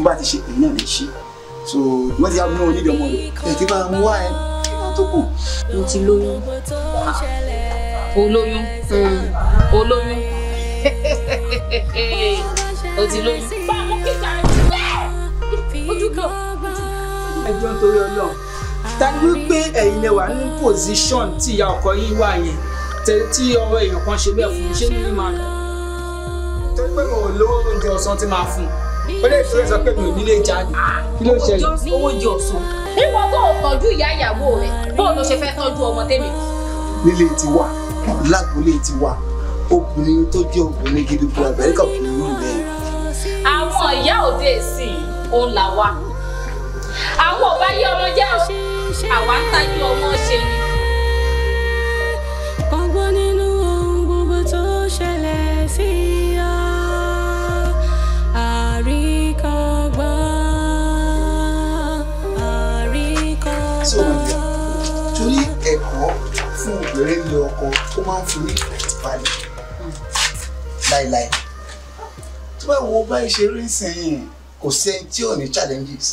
bá ti ṣe èyí náà lè ṣe so wọ́n ti yá mú onídìí ọmọ rẹ̀ ẹ̀ kí bá mú wá ẹ kí wọ́n tó kù. mo ti lóyún olóyún olóyún o ti lóyún. bá a mú kíkà rẹ ojú kan. ẹjọ́ torí ọlọ́run ta ni wípé ẹ̀yin lẹ wà ní pòsíṣọ̀n tí ìyá ọkọ yín wà yẹn tẹ- tí ọwọ́ èèyàn kan ṣe bẹ́ẹ̀ fún mi ṣé ní máa lọ. torí pé mo ò lówó oúnjẹ ọ̀sán tí máa fún un ó lè tó sọ pé mi ò nílé jáde kí ló ṣẹlẹ̀. owó jẹ ọ̀sán. níwọ tó o tọ́jú ìyá ìyàwó rẹ bó ló ṣe fẹ́ tọ́jú ọmọ tèmi. nílé tiwa lágbolé tiwa obìnrin tó jẹ́ obìnrin gidi bu àbẹ̀ríkà obìnrin náà bẹ́ẹ̀. àwọn ìyá òde ìsìn òun là wá. àwọn ò bá yí ọmọ jẹ́ o àwa ń tajú ọmọ ṣe ni. ọgbọ́n nínú ohun gbogbo tó ṣẹlẹ̀ sí ọ àríkọ́gbọ́n tí o máa jẹ àríkọ́gbọ́n. torí ẹ̀kọ́ fún obìnrin ní ọkọ ó máa ń fún ní ìfẹ̀tìbalẹ̀ láìláì tó bá wo báyìí ṣe rí sẹ́yìn kò sẹ́ni tí ò ní challenges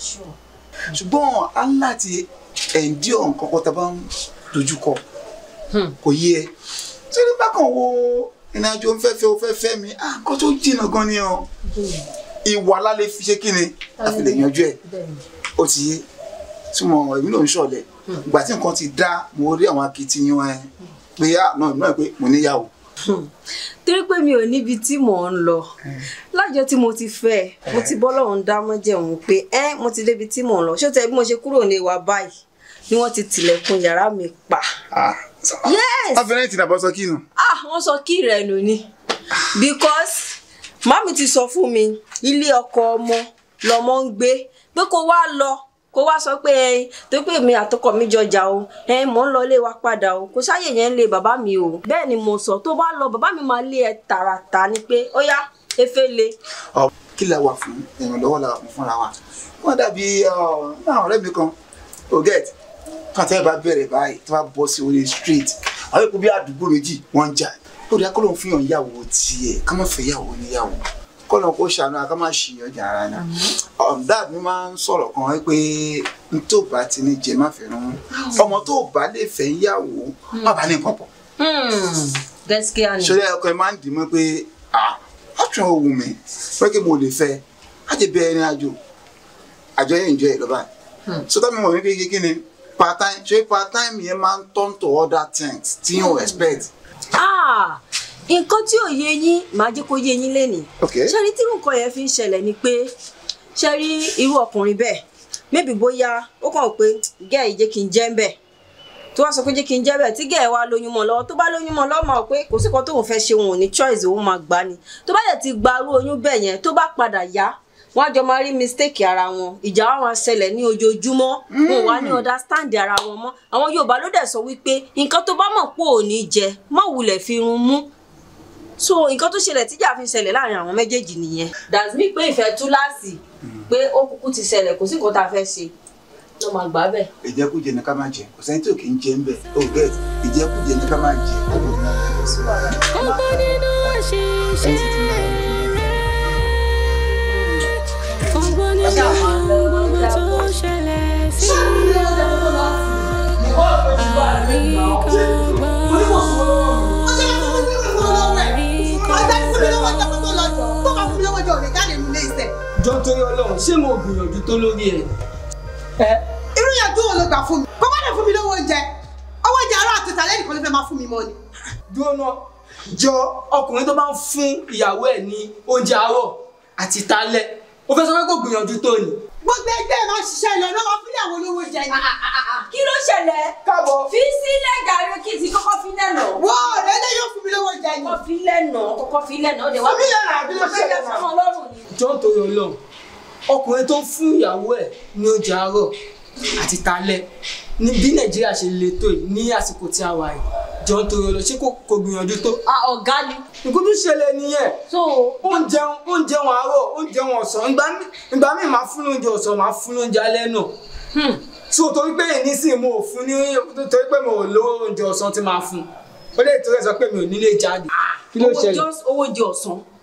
ṣùgbọ́n a ń láti endure nǹkan kan tá a bá ń dojúkọ kò yé ẹ tí ní bákan wo ìrìnàjò ń fẹ́fẹ́ o fẹ́fẹ́ mi ah nǹkan tó jìnnà gan ni o ìwà lálẹ́ fi ṣe kí ni a fi lè yanjú ẹ̀ ó ti yé tí mo èmi náà ń ṣọ̀lẹ̀ ìgbà tí nǹkan ti dá mo rí àwọn akitiyan ẹ pé á náà náà pé mo níyàwó torí pé mi ò níbi tí mò ń lọ lájọ tí mo ti fẹ́ ẹ mo ti bọ́ lọ́hùn dá mọ́jẹ̀mú pé ẹ́ mo ti débi tí mò ń lọ ṣó tẹ bí mo ṣe kúrò ní ìwà báyìí ni wọ́n ti tilẹ̀kùn yàrá mi pa ah yes afẹ́rẹ́ ìtìnà bọ́ sọ kí nù. ah wọ́n sọ kí rẹ̀ nù ni because mami ti sọ fún mi ilé ọkọ ọmọ lọmọ ń gbé pé kó wá lọ kó wá sọ pé ẹ tó pé mi àtọkọ mi jọjà o ẹ mò ń lọ ilé wa padà o kò sáyè yẹn ń lé bàbá mi o bẹ́ẹ̀ ni mo sọ tó bá lọ bàbá mi máa lé ẹ tààràtà ni pé ó yá efe le ọ kí la wà fún ìrànlọ́wọ́ la wà fún fúnra wa wọ́n dàbí náà ọ̀rẹ́ mi kan oget kàtà ẹ̀ bá bẹ̀rẹ̀ báyìí tó bá bọ́ sí orí street àwọn èkó bí àdúgbò méjì wọ́n ń jà ó dá kọ́lọ́ fún yàn yàwó tiẹ̀ ká má fẹ́ yàwó níyàwó kọ́lọ́ kó ṣàánú ká má ṣìyàn jà ara náà dad mi máa ń sọ̀rọ̀ kan wí pé n tó bá ti ní jẹ má fẹ́ rán ọmọ tó bá lè fẹ́ yàwó má bá ní nǹkan pọ̀ gaskiya ni ṣọlá ọkọ ẹ máa ń dì mọ́ pé ah ọ̀tún ò wù mí pé kí mo lè fẹ́ á ti bẹ̀rẹ̀ ní àjò àjọ yẹn ń jọ ẹ lọ́ba so tá mi mọ̀ wípé kí ni part time ṣé part time yẹn máa ń turn to other things tí yóò expect. ah nǹkan tí ò yé yín màá jẹ́ kó yé yín lénìí Okay. ṣe rí tí nǹkan yẹn fi ń ṣẹlẹ̀ ni pé ṣe rí irú ọkùnrin bẹ́ẹ̀ maybe bóyá ó kàn pé gẹ́ẹ̀ yìí jẹ́ kí n jẹ́ ń bẹ̀ tó wá sọ pé jẹ́ kí n jẹ́ bẹ̀ tí gẹ́ẹ̀ wá lóyún mọ́ lọ́wọ́ tó bá lóyún mọ́ lọ́wọ́ máa pé kò sí kan tóun fẹ́ ṣe òun ò ní choice òun máa gbà ni tó bá yẹ ti gba irú oyún bẹ́ẹ̀ yẹn tó bá padà yá wọ́n á jọ máa rí mistake ara wọn ìjà wa máa ṣẹlẹ̀ ní ojoojúmọ́ wọn ò wá ní understand ara wọn mọ́ àwọn Yorùbá ló dẹ̀ sọ wípé nǹkan tó bá mọ̀ pé ò ní jẹ má wulẹ̀ fi run mú so nǹkan tó ṣẹlẹ̀ tíjà fi ṣẹlẹ̀ láàrin àwọn méjèèjì nìyẹn. that's me pé ìfẹ́ túláàsì pé ó kúkú ti ṣẹlẹ̀ kò sí nǹkan tá a fẹ́ ṣe ló máa gbà bẹ́ẹ̀. ìjẹkújẹ ní ká máa jẹ kò sẹ́ni tí ò kì í jẹ ń bẹ̀ ó get ìjẹkújẹ ní ká máa jẹ. ọgbọ́n nínú àṣìṣe ọgbọ́n nínú ohun gbogbo tó ṣẹlẹ̀ sí jọ torí ọlọ́run ṣé mo gbìyànjú tó lórí ẹ̀. ẹ irú yẹn tó wọn ló gbà fún mi kó má lè fún mi lówó oúnjẹ owó oúnjẹ ará àti ìsàlẹ̀ nìkan ló fẹ́ máa fún mi mọ́ ni. dúró náà jọ ọkùnrin tó bá ń fún ìyàwó ẹ̀ ní oúnjẹ àárọ̀ àti ìtálẹ̀ ó fẹ́ sọ pé kò gbìyànjú tó ni. gbogbo ẹgbẹ́ ẹ̀ máa ń ṣiṣẹ́ lọ lọ́wọ́ fún ìyàwó olówó oúnjẹ ni. kí ló ṣẹlẹ̀ káàbọ̀ fi sílẹ̀ jàre kí n ti kọ́kọ́ fi lẹ́nà. wọ́n lẹ́lẹ́ yóò fún mi lówó oúnjẹ ni. kọ́kọ́ fi lẹ́nà kọ́kọ́ fi lẹ́nà ó dẹ̀ wá Fún mi lẹ́nà, àbí ló ṣẹlẹ̀ náà? fún ọlọ́run ni. jọ torí ọlọ́run ọkùnrin tó ń fún ìyàwó ẹ̀ ní oúnjẹ àárọ̀ àti ìtálẹ̀ ní bí nàìjíríà ṣe le tó yìí ní àsìkò tí a wà yìí jọ torí ọlọ́run ṣé kò kò gbìyànjú tó. a ọ̀gá ni. nǹkan tó ṣẹlẹ̀ nìyẹn so oúnjẹ oúnjẹ wọn àárọ̀ oúnjẹ wọn ọ̀sán ìgbà mi ìgbà mi máa fún lóúnjẹ ọ̀sán máa fún lóúnjẹ alẹ́ náà so torí pé nísìnyí mo ò fún ní torí pé mo ò lówó oúnjẹ ọ̀sán tí máa fún ó lè torí ẹ̀ sọ pé mi ò nílé jáde kí ló owó ṣẹlẹ̀ just owó jẹ ọ̀sán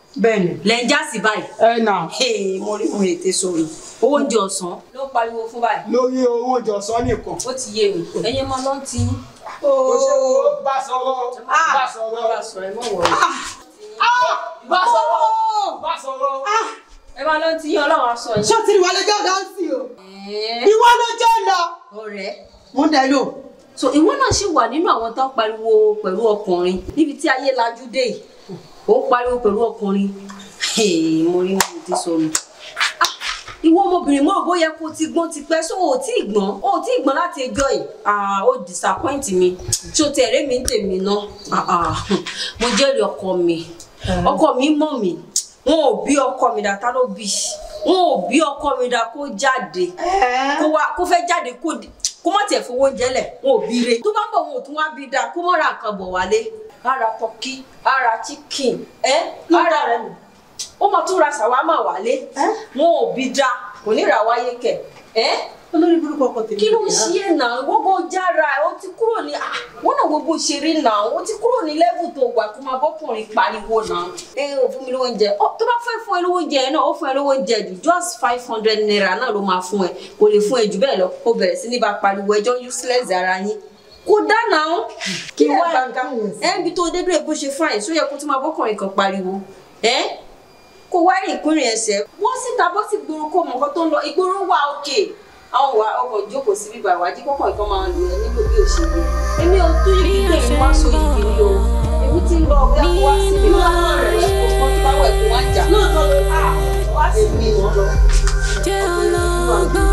bẹ́ẹ̀ni. lẹ́ ń já sí báyìí. ẹ nà Hey, mo rí mo ètè sọ̀rọ̀ owó oúnjẹ ọ̀sán ló ń pariwo fún báyìí. lórí owó ìjọsán nìkan. ó ti yé mi ẹ̀yin máa lọ́n ti yín. ó ṣe owó bá sọ̀rọ̀ bá sọ̀rọ̀ bá sọ̀rọ̀ ẹ mọ̀ wọ̀rọ̀. bá sọ̀rọ̀ bá sọ̀rọ̀. ẹ máa lọ́n ti yín ọlọ́run aṣọ yín. ṣé o ti rí wa lọ́jọ́ dáńsì o Ẹ̀ẹ́, ìwọ lọ́jọ́ lọ. ọ̀rẹ́ mo ń dẹ lò. so ìwọ náà ṣì wà nínú àwọn tó ń pariwo pẹ̀lú ọkùnrin níbi tí ayé lajú dé yìí ó ń pariwo pẹ̀lú ọkùnrin Hey, mo rí mo ti sọnù Ah, ìwọ ọmọbìnrin mọ̀ bóyá kó ti gbọ́n ti pẹ́ so ò tí ì gbọ́n ò tí ì gbọ́n láti ẹjọ́ yìí Ah, ó disappoint mi tí o ti ẹ̀rẹ́ mi ń tèmi náà Ah, ah, mo jẹ́rìí ọkọ mi ọkọ mi mọ̀ mi wọn ò bí ọkọ mi dá tá ló bí wọn ò bí ọkọ mi dá kó jáde kó wá kó fẹ́ jáde kó di- kó má tiẹ̀ fowó oúnjẹ lẹ̀ wọn ò bí re tó bá ń bọ̀ wọn ò tún wá bí dáa kó má ra nǹkan bọ̀ wálé ara tọ́kí ara chicken ẹ́ ara rẹ̀ nù ó máa tún ra ṣàwámà wálé wọn ò bí dáa kò ní ra wáyé kẹ̀ ẹ́ olórí burúkú ọkọ tèmi. kí ló ń ṣe é náà gbogbo jára ẹ ó ti kúrò ní ah, wọn náà gbogbo ṣeré náà ó ti kúrò ní lẹ́vù tó wà kó máa bọ́kùnrin pariwo náà ẹ ò fún mi lówó oúnjẹ ọ tó bá fẹ́ fún ẹ lówó oúnjẹ náà ó fún ẹ lówó oúnjẹ jù just five hundred naira náà ló máa fún ẹ kò lè fún ẹ jù bẹ́ẹ̀ lọ ó bẹ̀rẹ̀ sí ní bá pariwo ẹjọ́ useless ara yín kò dáná ó kí Kí ẹ wá gbàgbà ẹ ń bi tó dé dúró bó ṣe fún àyè sóyẹ kó tó máa bọ́kùnrin kan pariwo ẹ kó wá rìn ìkúnrin ẹsẹ̀ wọ́n síta bọ́ sí gbòòrò kó mọ̀ nǹkan tó ń lọ ìgboro wà òkè àwọn wà ọkọ̀ ìjókòó sí bíbá ìwádìí kọ́kọ́ nǹkan máa lò ẹ́ nílò bí òṣèlú èmi ò tó yí kí èmi wá so igi ni o èmi ti ń lọ ọ̀gá kó wá sí mi wá náà rẹ̀ kó kọ́ tó bá wẹ̀ kó wá jà lóòótọ́ ló à wá sí mi wọ́n lọ. jẹ́ ọlọ́gbọ́n.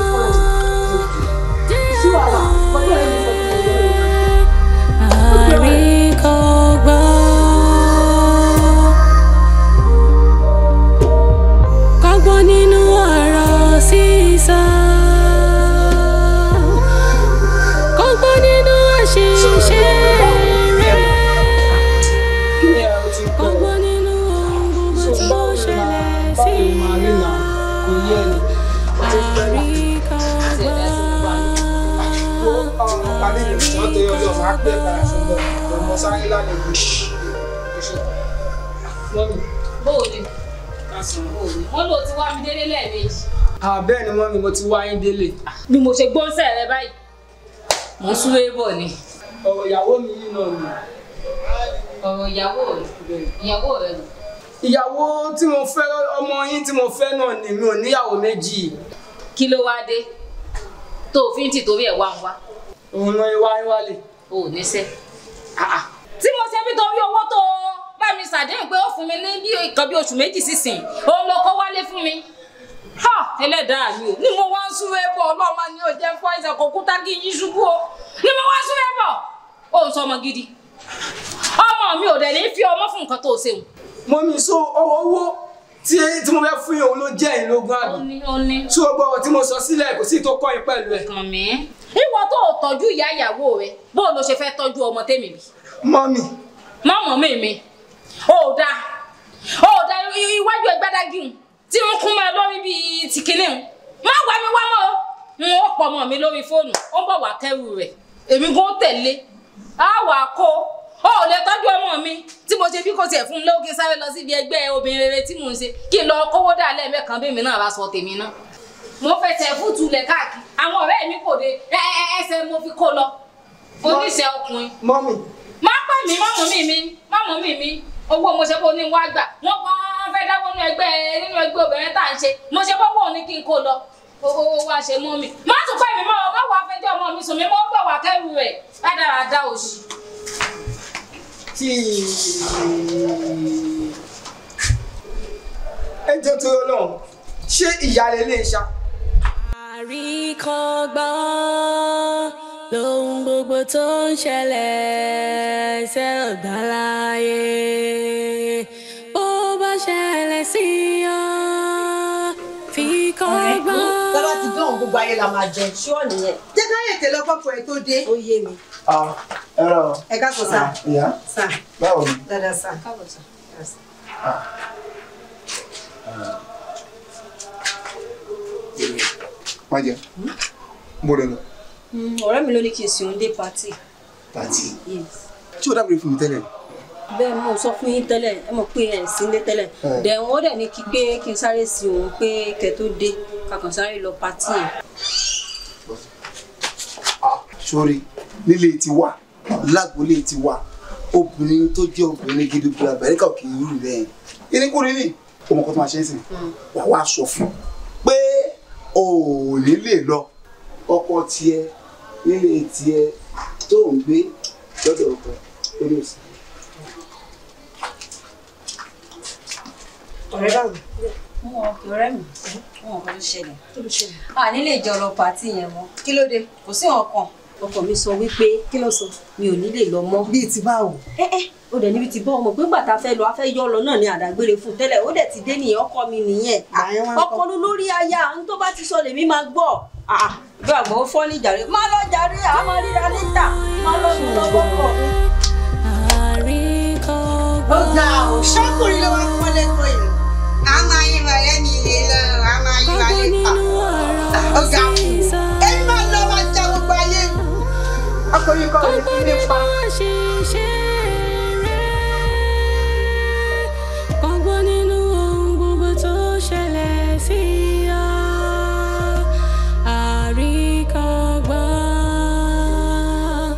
sí wàhálà kọ́tọ́ ẹ̀ ní sọ fún mi lórí. Àríkọ́gbọ́n. Kọ́gbọ́n nínú ọ̀rọ̀ sísọ. Kọ́gbọ́n nínú àṣìṣe rẹ̀. kí ni ẹ o ti pẹ́ Kọ́gbọ́n nínú ohun gbogbo so tó báwo ni ṣẹlẹ̀ máa sí báwo ni máa rí nà kò yé ẹni. wo ọmọ parí mi tí wọ́n tó yọ ọjọ́ máa pẹ́ padà sọ́dọ̀ ọmọ sáré lálejò. mọ́mí bóòlù lásán. wọn lò ti wá mi délé lẹ́ẹ̀mejì àbẹ́ẹ̀ ni mọ́mí mo ti wá yín délé. bí mo ṣe gbóńsẹ̀ rẹ báyìí mo ń súré bọ̀ ni ọ̀rọ̀ ìyàwó mi yìí náà ni. ọ̀rọ̀ ìyàwó rẹ ìyàwó rẹ nù. ìyàwó tí mo fẹ́ ọmọ yín tí mo fẹ́ náà ni mi ò níyàwó méjì. kí ló wá dé tó o fi ń tì torí ẹ̀ wá ń wá òun náà wá yín wálé. o ò níṣẹ́ tí mo ṣe bí torí owó tó bá mi ṣàdéhùn pé ó fún mi ní bí nǹkan bí oṣù méjì sísìn òun ló kó wálé fún mi ha ẹlẹ́dàá mi ò ní mo wá ń súré bọ̀ ọlọ́mọ ni ò jẹ́ fọ́ ẹsẹ̀ kò kúta kí n yí ṣubú o ní mo wá ń súré bọ̀ ó ń sọ ọmọ gidi ọmọ mi ò dẹ̀ ní fi ọmọ fún nǹkan tó o ṣeun mọ́mí so ọ̀rọ̀ owó tí tí mo fẹ́ fún yín òun ló jẹ́ ìlógún ó àbí. ní ó ní tí o gbọ́ ọ̀rọ̀ tí mo sọ sílẹ̀ kò sí tó kọ́ yín pẹ̀lú ẹ̀. kàn mí ìwọ tó o tọ́jú ìyá ìyàwó rẹ bó o lọ ṣe fẹ́ tọ́jú ọmọ tèmi bí mọ́mí mọ́mọ́ mi mi ò dáa ò dáa i- iwájú ẹgbẹ́dágì ń tí ń kún mọ́ ẹ lórí bíi ti kinní ń má wá mi wá mọ́ o n ó pọ̀ mọ́ mi lórí fóònù ó ń bọ̀ wá kẹ́rù rẹ̀ èmi gan tẹ̀lé á wà kó ó ò lè tọ́jú ọmọ mi tí mo ṣe bí kò tiẹ̀ fún un lówó kí n sáré lọ síbi ẹgbẹ́ obìnrin rere tí mò ń ṣe kí n lọ kówó dà lẹ́ẹ̀mẹ́kan bí mi náà bá sọ tèmi náà mo fẹsẹ̀ fútu lẹ̀ káàkiri àwọn ọ̀rẹ́ mi kò dé ẹ ẹ ẹsẹ̀ mo fi kó lọ oníṣẹ́ ọkùnrin mọ́mí má pè mí mọ́mú mi mi mọ́mú mi mi owó mo ṣe bó ní wá gbà wọ́n kàn fẹ́ dáwọ́ nínú ẹgbẹ́ nínú ẹgbẹ́ obìnrin tá à ń ṣe mo ṣe bọ́wọ́ ní kí n kó lọ owó wá ṣe mọ́ mi má tún pè mí mọ́ ọ bá wàá fẹjọ́ ọmọ mi sùn mí mọ́ bọ̀ wá kẹ́rù rẹ̀ rádaràda òṣì. tí ẹ jẹ́ tó yọ lọ́hùn ṣé ìyáálé lè ṣá. Àríkọ́gbọ́n lóhun gbogbo tó ń ṣẹlẹ̀ ṣe ọ̀gbá láyé. Bó bá ṣẹlẹ̀ sí ọ, fi kọ́gbọ́n. Tọ́lá ti dán gbogbo ayé la máa jẹ. ṣúọ̀ nìyẹn Jẹ́ ká yètè lọ kọ́kọ́ ẹ tó dé. ó yé mi. ẹ rọ Ẹ ká sọ sá. ìyá Sá. báwo ni. Dáadáa sá. káàbọ̀ sà. má jẹ mo rẹ lọ ọ̀rẹ́ mi ló ní kí n sìn òun dé pàtì. pàtì yes. tí o dábìrì fún mi tẹ́lẹ̀ bẹ́ẹ̀ mo sọ fún yín tẹ́lẹ̀ ẹ mọ̀ pé ẹ̀ sí ilé tẹ́lẹ̀ Ẹ̀. dẹ̀ wọ́n dẹ̀ ní kí pé kí n sáré sí òun pé kẹ́ tó dé kakàn sáré lọ pátì yẹn. Ah, sórí nílé tiwa lágboolé tiwa obìnrin tó jẹ́ obìnrin gidi bí abẹ́ríkà kì í rú bẹ́ẹ̀ irinkunrin ni ọmọ kan tó máa ṣe é sìn wà wá sọ fún pé o ò ní lè lọ ọkọ tiẹ̀ nílé tiẹ̀ tó ń gbé lọ́dọ̀ ọkọ lórí òsì. ọ̀rẹ́ báwo. mo wọ ọ̀rẹ́ mi mo wọ nǹkan tó ṣẹlẹ̀ a nílé ìjọ lọ pátì yẹn mọ́ kí ló dé kò sí nǹkan ọkọ mi sọ wípé kí ló sọ mi ò ní lè lọ mọ́. bíi ti báwo. ẹ ẹ ó dẹ̀ níbi tí bọ́ ọmọ pé gbàtà fẹ́ lọ afẹ́ yọ lọ náà ní àdágbére fún tẹ́lẹ̀ ó dẹ̀ ti dé nìyẹn ọkọ mi nìyẹn Àyẹn wá ń kọ́. ọkọ ló lórí aya n tó bá ti sọ lèmi máa gbọ́ Ah, bí àgbọ̀ ó fọ́ ní jàre má lọ jàre àá máa ríra níta má lọ sùn lọ́wọ́ pọ̀ mi. ó ga ò ṣọ́kùnrin ló wá pọ́n lẹ́kọ̀ọ́ yìí. a máa yí wàlẹ́ mi lè lọ a máa yí wàlẹ́ pa. ó ga èmi máa lọ máa ja gbogbo ayé mi. ọkùnrin kan ò lè fi mí pa. Kọ́gbọ́n nínú ohun gbogbo tó ṣẹlẹ̀ sí ọ. Àríkọ́gbọ́n,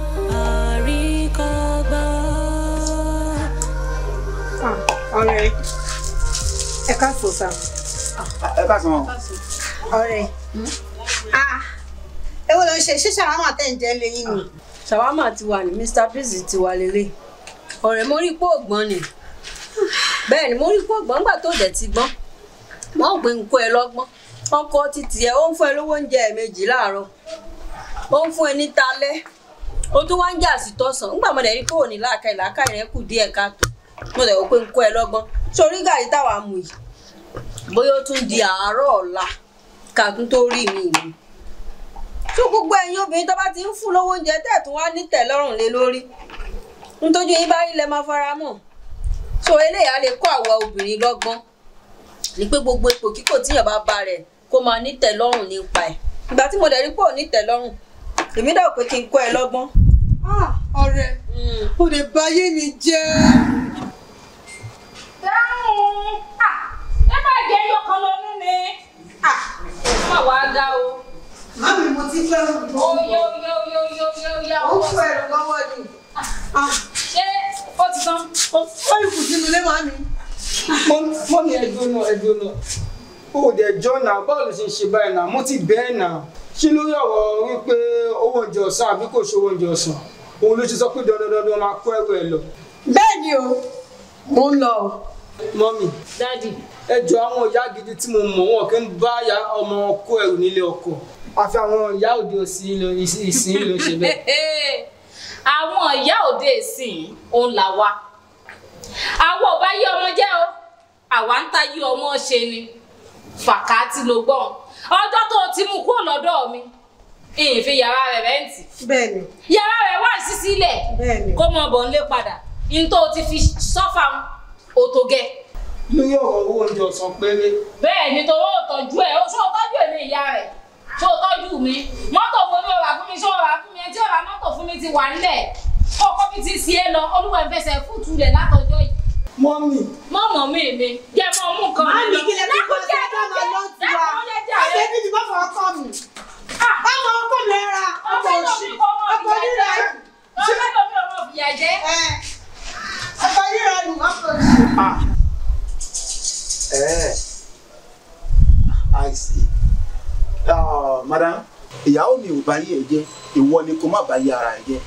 àríkọ́gbọ́n. ọ̀rẹ́ ẹ káàsán sá. ẹ bá sọ ọ̀rẹ́ ah èwo ló ń ṣe ṣíṣe àwọn àtẹ̀ǹjẹ́ lẹ́yìn ni. ṣàwámà ti wà ní mr bisi ti wà lélẹ̀ ọ̀rẹ́ mo rí pé ògbọ́n ni bẹ́ẹ̀ ni mo rí pé ògbọ́n nígbà tó dẹ̀ ti gbọ́n wọ́n ò gbé nǹkó ẹ lọ́gbọ́n ọkọ títì ẹ ó ń fún ẹ lówó oúnjẹ ẹ̀ẹ̀mejì láàárọ̀ ó ń fún ẹ ní talẹ́ ó tún wá ń jà sí tọ̀sán nígbà mo dẹ̀ rí pé òní làákàyè làákàyè rẹ kù díẹ̀ káàtó mo dẹ̀ wò pé nǹkó ẹ lọ́gbọ́n sórí gàrí táwa mú yìí bóyá ó tún di àárọ̀ ọ̀la ká tún tó rí mi ìlú tó gbogbo ẹ̀yin obìnrin tó bá ti ń fún lówó oúnjẹ tẹ̀ tún wá ní tẹ̀lọ́rùn lé lórí nítorí yín bá rí lẹ máa fara mọ́ so eléyà lè kọ́ àwa obìnrin lọ́gbọ́n ní pé gbogbo ipò kíkò tíyàn bá bá rẹ̀ kó máa ní tẹ̀lọ́rùn nípa ẹ̀ ìgbà tí mo dẹ̀ rí pé ò ní tẹ̀lọ́rùn èmi dẹ̀ wò pé kí n kọ́ ẹ lọ́gbọ́n. Ah, ọ̀rẹ́ o lè bà ayé mi jẹ́. dáhùn Ah, ẹ má jẹ́ ẹyọ kan lọ nínú ni má wàá ga o Mami mo ti fẹ́ rú ó yá ó yá ó yá ó yá ó yá ó yá ó fún ẹ̀rọ lọ́wọ́ ni. Ah, ṣé ó ti tán ó ìkù sínú ilé màmí. mọ́mí ẹjọ́ náà ẹjọ́ náà ó dẹ̀ jọ́ náà báwo ló ṣe ń ṣe báyìí náà mo ti bẹ́ẹ̀ náà ṣé lórí ọ̀rọ̀ wípé owó oúnjẹ ọ̀sán àbí kò ṣe owó oúnjẹ ọ̀sán òun ló ṣe sọ pé dandan dandan máa kó ẹrù ẹ lọ Bẹ́ẹ̀ ni o, mo ń lọ o. mọ́mí dádì ẹjọ́ àwọn ìyá gidi tí mo mọ̀ wọn kì í bá ya ọmọ wọn kó ẹrù nílé ọkọ àfi àwọn ìyá òde òsì ló- ìsìn ìsìn ló ṣe bẹ́ẹ̀. àwọn ìyá òde ìsìn òun là wa àwa ò bá yí ọmọ jẹ́ o àwa ń ta yí ọmọ ṣe ni fàkàtì ló gbọ́n ọjọ́ tó o ti mú kúrò lọ́dọ̀ mi ìyìnfi yàrá rẹ̀ rẹ́ǹtì Bẹ́ẹ̀ ni, yàrá rẹ̀ wà sí sílẹ̀ bẹ́ẹ̀ ni. kó mọ bọ̀ nílé padà ní tó o ti fi sọ́fà òtò gẹ̀ lórí ọ̀rọ̀ owó oúnjẹ ọ̀sán péré bẹ́ẹ̀ ni tó o tọ́jú ẹ̀ o ṣó o tọ́jú ẹ̀ ní ìyá rẹ̀ ṣó o tọ́jú mi mọ́tò mo ní ọ̀rà fún mi ṣó o rà fún mi ẹ tí ọ̀rà mọ́tò fún mi ti wà nílẹ̀ kọ́kọ́ mi ti sí ẹ lọ olúwa ìfẹsẹ̀ fúùtù rẹ̀ látọjọ́ yìí mọ́mí mọ́mọ́ mi mi jẹ́ mọ́ mú nǹkan mi Màmí lọ. kí lè fi kọ́ sí ẹjọ́ máa lọ sí wa. Ọ̀sẹ̀ bíbí bá fọwọ́ kọ́ mi. Báwo ọkọ mi ẹ ra ọkọ̀ òṣì, ọkọ̀ rírà ẹ̀rù. ọ̀fẹ́ lómi ọmọ fìyà jẹ́. Ẹ̀, Ọkọ̀ rírà ẹ̀rù ọkọ̀ òṣì. ẹ i see Ah, madam ìyàwó mi ò bá yí ẹ jẹ́ ìwọ ni kó má bá yí ara ẹ jẹ́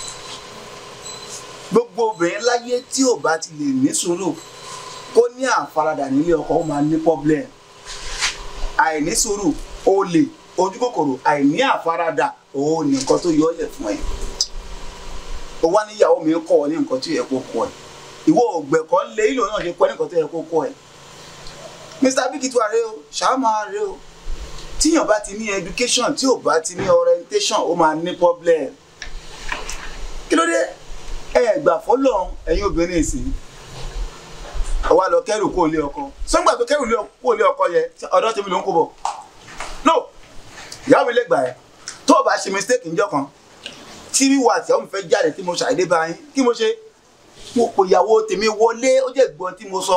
gbogbo obìnrin láyé tí ò bá ti lè ní sùúrù kó ní àfaradà nílé ọkọ ó máa ní problem àìní sùúrù olè ojú kòkòrò àìní àfaradà òun ní nǹkan tó yọ ọ́ lẹ̀ fún ẹ ó wá níyàwó mi ń kọ́ ọ ní nǹkan tí ó yẹ kó kọ́ ẹ ìwọ ògbẹ̀kọ́ lé ìlò náà ṣe kọ́ ní nǹkan tó yẹ kó kọ́ ẹ mr big tó àrẹ o ṣàmà àrẹ o tíyàn bá ti ní education tí ò bá ti ní orientation ó máa ní problem kí ló dé ẹ gbà fọlọ ẹ̀yin obìnrin ìsìn ọwọ lọ kẹrù kó lé ọkọ sọgbà tó kẹrù kó lé ọkọ yẹ ọ̀dọ̀ tèmi ló ń kó bọ̀ no ìyá mi lè gbà ẹ tó o bá ṣe mistake níjọ́ kan tí wíwá àti àwọn mi fẹ́ jáde tí mo ṣàìdé bá yín kí mo ṣe mo pò ìyàwó tèmi wọlé ó jẹ́ gbọ́n tí mo sọ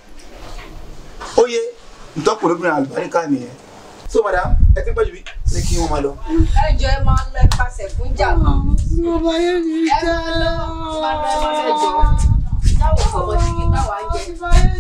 ó yé ntọ́kùnrin obìnrin àlùbáríkà nìyẹn so madam ẹ ti ń pẹ́jù bí ní kí wọ́n máa lọ. ẹ jọ ẹ máa lọ ipasẹ fún jà mọ. bàbá yẹn ní ẹ máa lọ máa lọ ẹ máa lọ jọ táwọn fọmọ sí kí táwa ń jẹ.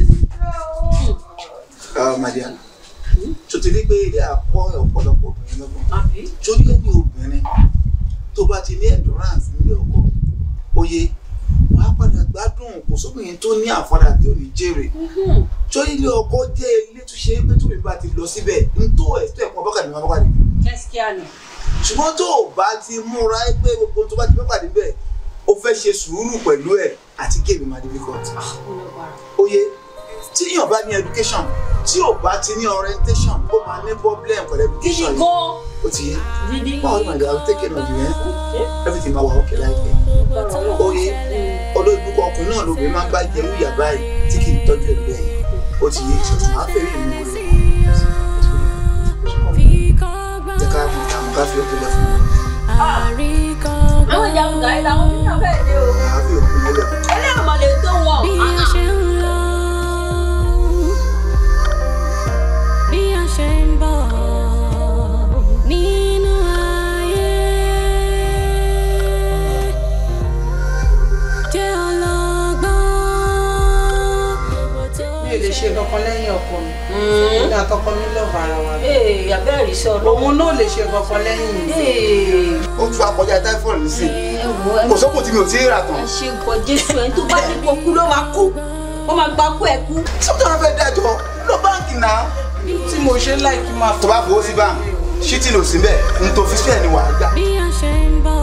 madia tó ti rí pé ilé àpọ̀ ọ̀pọ̀lọpọ̀ obìnrin lọ́gbọ̀n àbí. tó ní ẹni obìnrin tó bá ti ní endurance nílé ọkọ oyè wàá padà gbádùn kò sóbìnrin tó ní àfọdà tí ò ní jèrè tó ilé ọkọ jẹ́ ilé tó ṣe é pé tóbi bá ti lọ síbẹ̀ n tó ẹ̀ tó ẹ̀kọ́ bọ́kàdé máa bọ́kàdé kẹ́síkíá ni. ṣùgbọ́n tó o bá ti múra ẹ pé gbogbo tó bá ti bọ́kàdé bẹ́ẹ̀ o fẹ́ ṣe sùúrù pẹ̀lú ẹ̀ àti kéèmí máa difficult oyè tí èèyàn bá ní education tí ò bá ti ní orientation ó máa ní problem pẹ̀lú gidi education yìí gan. ó ti yé gidi báwo ni màdìyà ó tẹ́kẹ̀ náà jù yẹn everything máa wà ókè láìpẹ́ oye olóògbé ọkùnrin náà lóbìnrin máa ń bá jẹ wíyà báyìí tí kì í tọ́jú ẹ̀ bẹ́ẹ̀ ó ti yé máa fẹ́ rí ìmú rẹ̀ jẹ́ ká mú ká mú ká fi òkú lẹ̀ fún mi àwọn ìjà àgùgà yìí làwọn bí wọn fẹ́ẹ́ dé o. ká fi òkú lẹ̀ fún mi. ẹlẹ́yìn ọmọ lè tó wọn. Bí a ṣe ń lọ, bí a ṣe ń bọ̀ nínú ayé. Jẹ́ ọlọ́gbọ́n. mi ò lè ṣe kankan lẹ́yìn ọkọ mi mi àtọkọ mi lọ́ọ̀bù ara wa ee abẹ́rẹ́ iṣẹ́ ọlọ́wọ́. òun náà lè ṣe kankan lẹ́yìn mi. ee ó tún akọjá typhoid nísìn ẹ wo ẹ kò sókùn tí mi ò tí ì rà tán ẹ ṣe nǹkan jésù ẹni tó bá ní kó kú ló máa kú ó máa gba kú ẹ kú. sọ́kùn tó fẹ́ dájọ́ lọ báńkì náà tí mo ṣe láì kí n máa tó bá fowó sí báńkì ṣítì lò síbẹ̀ n tó fi sílẹ̀ ni wàá gbà. Bí a ṣe ń bọ̀